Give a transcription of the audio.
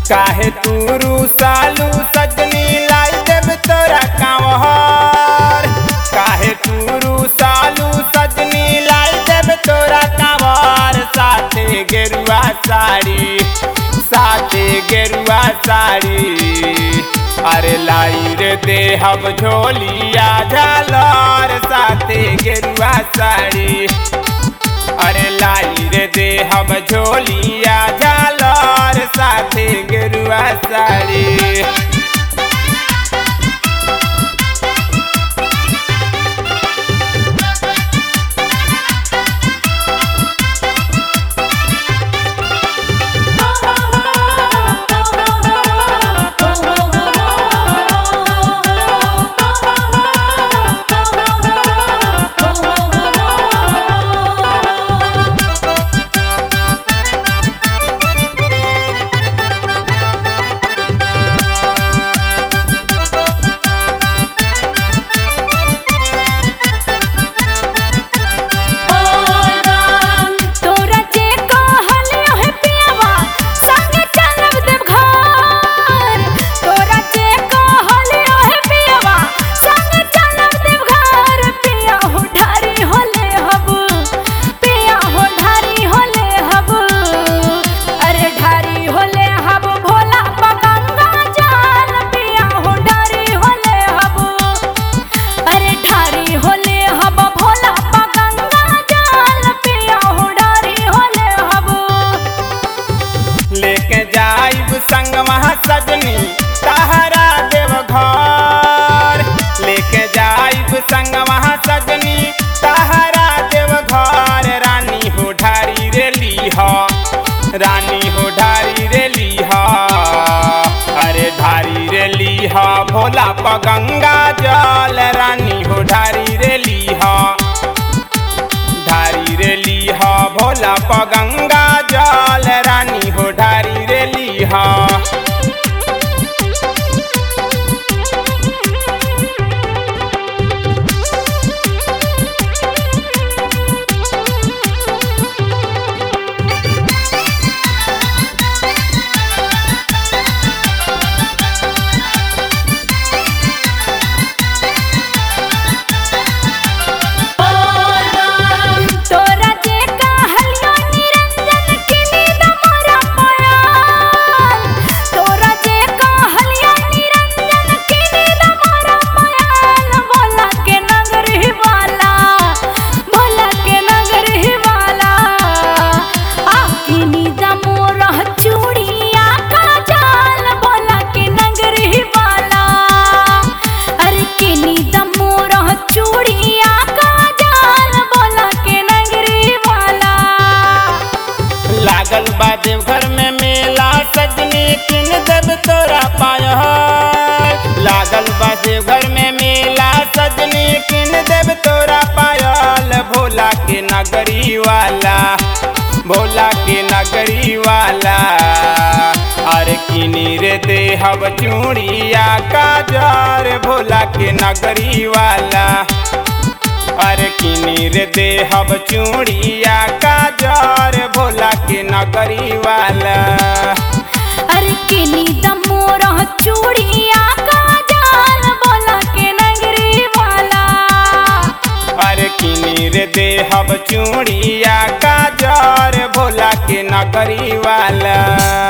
काहे तू सालू सजनी लाई देव तोरा कांवर काहे तू सालू सजनी लाई देव तोरा कांवर साथे गेरुआ साड़ी साथे गेरुआ साड़ी अरे लाई रे देहब झोलिया झालर साथे गेरुआ साड़ी अरे लाई रे देहब झोलिया झालर साथे गेरुआ साड़ी तोरा जे कहलियो है पियावा संगे चलब देव घर तोरा जे कहलियो है पियावा संगे चलब देव घर पिया हो ढारी होले हब पिया हो ढारी होले हब अरे ढारी होले हब भोला पा गंगा जल पिया हो ढारी होले हब अरे ढारी होले हब भोला पा गंगा जल पिया हो ढारी होले हब लेके जाइब संग वहाँ सजनी तहरा देव घर लेके जाइब संग वहाँ सजनी तहरा देव घर रानी हो ढारी रे लीह रानी हो ढारी रे लीह अरे ढारी रे लीह भोला प गंगा जल रानी हो ढारी रे लीह ढारी रे लीह भोला प गंगा जल रानी हो ढारी रे लीह तोरा जे कहलियो निरंजन के नींद मोरा पायल तोरा जे कहलियो निरंजन के नींद मोरा पायल भोला के नगर ही वाला भोला के नगर ही वाला आकी नींद मोरा चूड़िया का जाल भोला के नगर ही वाला अरे के नींद मोरा चूड़िया का जाल भोला के नगरी वाला लागल बा देवघर में मेला सजनी किन देव तोरा पाय लागल बा देवघर में मेला सजनी किन देव तोरा पायल भोला के नगरी वाला भोला के नगरी वाला अरे किनी रे देहब चूड़िया काजर भोला के नगरी वाला अरे किनी रे देहब चूड़िया काजर भोला के नगरी वाला अरे के नींद मोरा चूड़िया का जाल भोला के नगरी वाला अरे किनी रे देहब चूड़िया काजर भोला के नगरी वाला